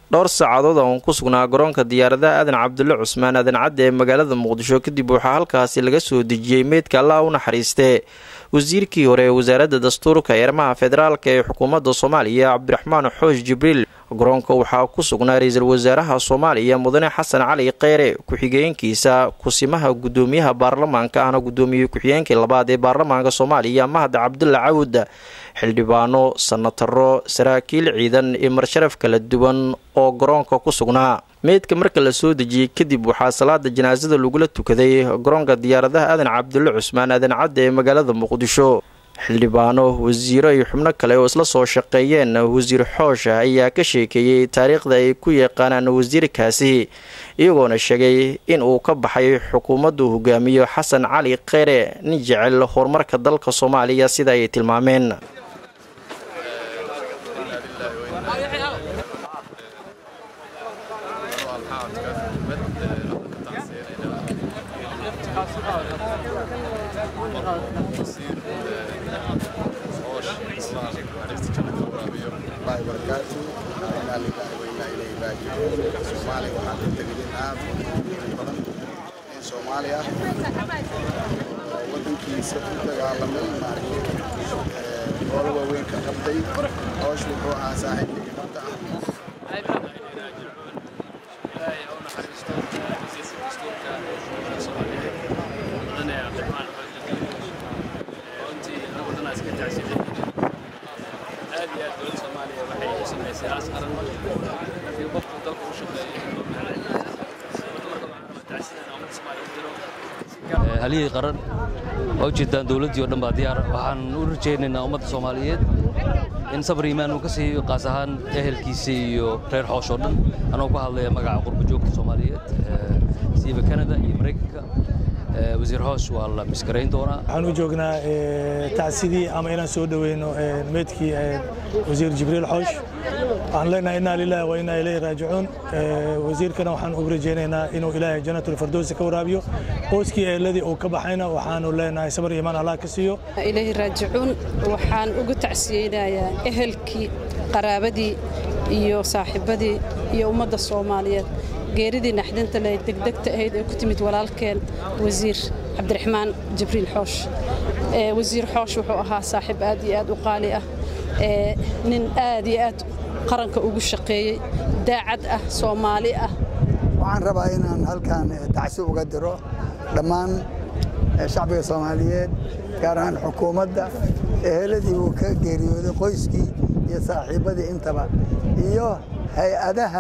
dhowr saacadood oon ku sugnaa garoonka diyaaradaha aadan cabdulle cusmaan aadan cadde ee magaalada muqdisho kadib waxaa halkaasi laga soo dejiyey meydka allah u naxariistee wasiirkii hore ee wasaaradda dastuurka eermaha federaalka ee xukuumadda soomaaliya cabdiraxmaan xoosh jibriil garoonka waxaa ku sugnaa ra-iisul wasaaraha soomaaliya mudane xasan cali kheyre ku-xigeenkiisa kusimaha gudoomiyaha baarlamaanka ahna gudoomiyey ku-xigeenkii labaad ee baarlamaanka soomaaliya mahad cabdulla cawud xildhibaano sanataro saraakiil ciidan iyo marsharaf kala duwan oo garoonka ku sugnaa meydka marka la soo dejiyey kadib waxaa salaada janaasada lagula tukaday garoonka diyaaradaha aadan cabdulle cusmaan aadan cadde ee magaalada muqdisho xildhibaano wasiiro iyo xubno kale oo isla soo shaqeeyeen wasiir xoosha ayaa ka sheekeeyey taariikhda ay ku yaqaanaan wasiirkaasi iyagoona sheegay in uu ka baxay xukuumaddu hogaamiyo xasan cali kheyre nin jecel horumarka dalka soomaaliya sida ay tilmaameen soomaaliya waxaan ka tegin aad badan in soomaali ah oo wadankiisa ku dagaalamay maaragtay goola waaweyn ka qabtay hoosh wuxuu ahaa saaxiibkii ummadda ah haliyey qaran waa ujeedaan dowladdii o dhan baa diyaar waxaan u rajaynaynaa ummadda soomaaliyeed in sabr iimaan uu ka siiyo qaas ahaan ehelkiisa iyo reer xoosh oo dhan anoo ku hadlaya magaca qurba joogta soomaaliyeed siiba kanada iyo maraykanka wasiir hoosh waa la miskarayn doonaa waxaan u joognaa tacsidii ama inaan soo dhoweyno meydkii wasiir jibriil xoosh waxaan leenahay innaa lilahi wa innaa ilayhi raajicuun wasiirkana waxaan ugu rajaynaynaa inuu ilaahay janatulfirdowsi ka waraabiyo qoyskii eeladii uu ka baxayna waxaanu leenahay sabar iimaan allah ka siiyo ilaahi raajicuun waxaan ugu tacsiyeynayaa ehelkii qaraabadii iyo saaxiibadii iyo ummadda soomaaliyeed geeridii naxdinta le degdegta ahayd ee ku timid walaalkeen wasiir cabdiraxmaan jibriil xoosh wasiir xoosh wuxuu ahaa saaxiib aad iyo aad u qaali ah nin aad iyo aad qaranka ugu shaqeeyey daacad ah soomaali ah waxaan rabaa inaan halkan tacsi uga diro dhammaan shacbiga soomaaliyeed gaar ahaan xukuumadda eheladii uu ka geeriyooday qoyskii iyo saaxiibbadii intaba iyo hay-adaha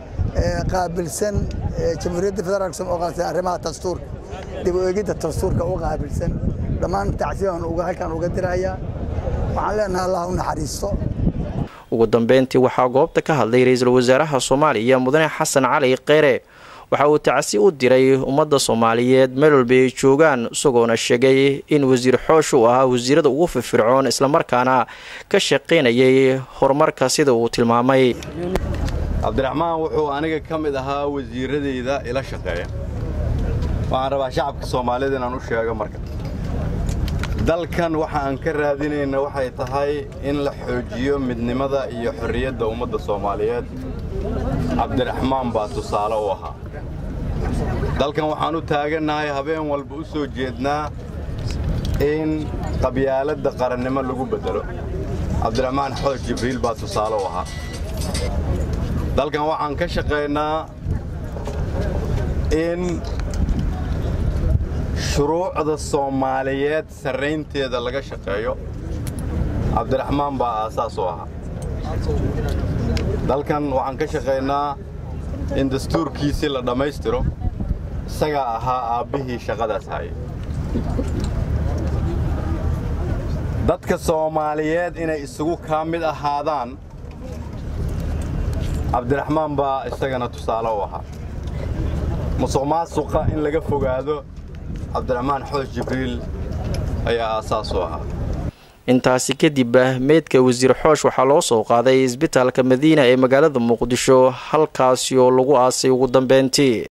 qaabilsan jamhuuriyadda federaalk oo qaatay arrimaha dastuurka dib u eegidda dastuurka u qaabilsan dhammaan tacsiyan halkan uga dirayaa waxaan leenahay allah u naxariisto ugu dambeyntii waxaa goobta ka hadlay ra-iisul wasaaraha soomaaliya mudane xasan cali kheyre waxa uu tacsi u diray ummadda soomaaliyeed meel walba ay joogaan isagoona sheegay in wasiir xoosh uu ahaa wasiirada ugu firfircoon islamarkaana ka shaqaynayay horumarka sida uu tilmaamay cabdiraxmaan wuxuu aniga ka mid ahaa wasiiradayda ila shaqeeya waxaan rabaa shacabka soomaaliyed inaan u sheego marka dalkan waxa aan ka raadinayna waxay tahay in la xoojiyo midnimada iyo xorriyadda ummadda soomaaliyeed cabdiraxmaan baa tusaale u ahaa dalkan waxaan u taagannahay habeen walba u soo jeednaa in qabyaaladda qarannimo lagu beddelo cabdiraxmaan xoosh jibriil baa tusaale u ahaa dalkan waxaan ka shaqaynaa in shuruucda soomaaliyeed sarraynteeda laga shaqeeyo cabdiraxmaan baa aasaas u ahaa dalkan waxaan ka shaqaynaa in dastuurkiisii la dhammaystiro isagaa ahaa aabbihii shaqadaas hayay dadka soomaaliyeed inay isugu kaa mid ahaadaan cabdiraxmaan baa isagana tusaale u ahaa musuq maasuqa in laga fogaado cabdiraxmaan xoosh jibriil ayaa aasaas u ahaa intaasi kadib meydka wasiir xoosh waxaa loo soo qaaday isbitaalka madiina ee magaalada muqdisho halkaasi oo lagu aasay ugu dambeyntii